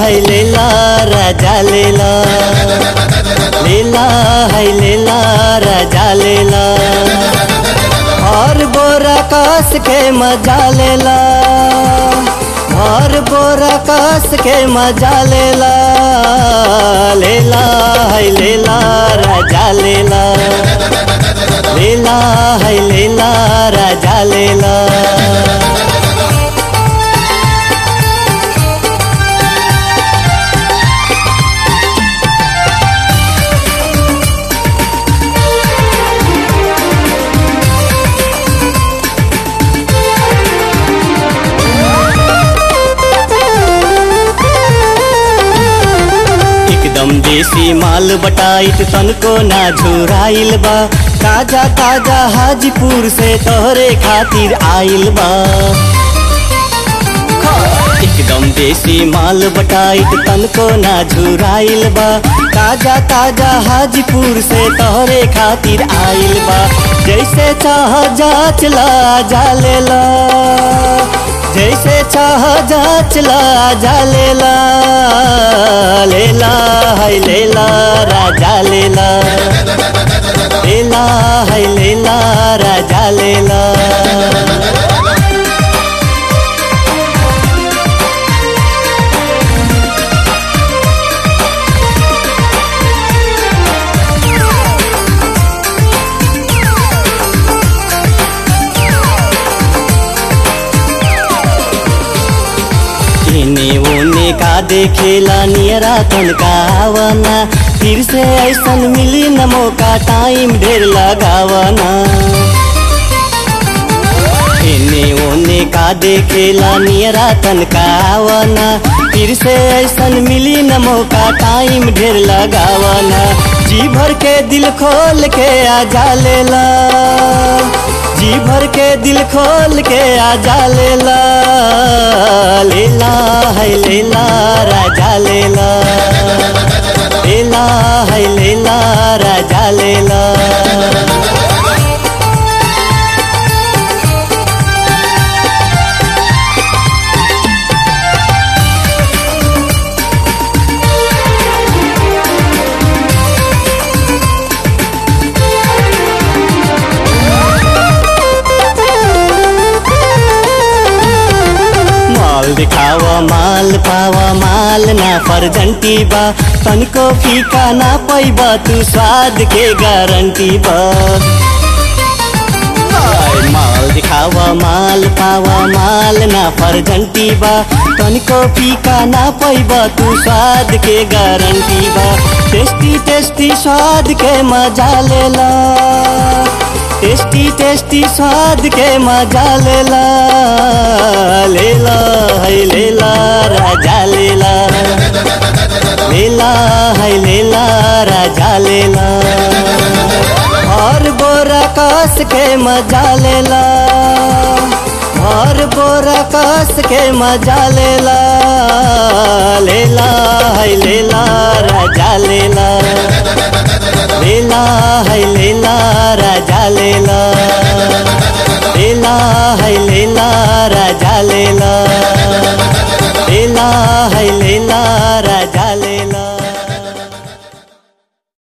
है लेला राजा लेला लेला है लेला राजा लेला और बोरा कस के मजा लेला और बोरा कस के मजा लेला लेला है लेला राजा लेला लेला है लेला राजा लेला एकदम देसी माल बटाइत तनको ना झुराइल बा ताजा ताजा हाजीपुर से तोहरे खातिर आइल बा एकदम देसी माल बटाइत तनको ना झुराइल बा ताजा ताजा हाजीपुर से तोहरे खातिर आइल बा जैसे चाह जाच ला जा लेला जैसे चाह जाच ला जा लेला लेला है लेला राजा लेला लेला है लेला राजा लेला इने ओने का देखेला नियरा तनका आवना फिर से ऐसन मिली न मौका टाइम ढेर लगावना इने ओने का देखेला नियरा तनका आवना फिर से ऐसन मिली न मौका टाइम ढेर लगावना जी भर के दिल खोल के आजा लेला जी भर के दिल खोल के आजा लेला लेला है लेला राजा लेला लेला है लेला राजा लेला माल दिखावा माल पावा माल ना फर्जंटी बा तनको फीका ना पैबा तू स्वाद के गारंटी बा हाय, माल दिखावा माल पावा माल ना फर्जंटी बा तनको फीका ना पैबा तू स्वाद के गारंटी बा टेस्टी टेस्टी स्वाद के मजा लेला टेस्टी टेस्टी स्वाद के मजा लेला लेला है लेला राजा लेला लेला है लेला राजा लेला और बोरा कस के मजा लेला और बोरा कस के मजा लेला लेला है लेला राजा लेला लेला है लेला राजा लेला लेला है लेला राजा लेला लेला है लेला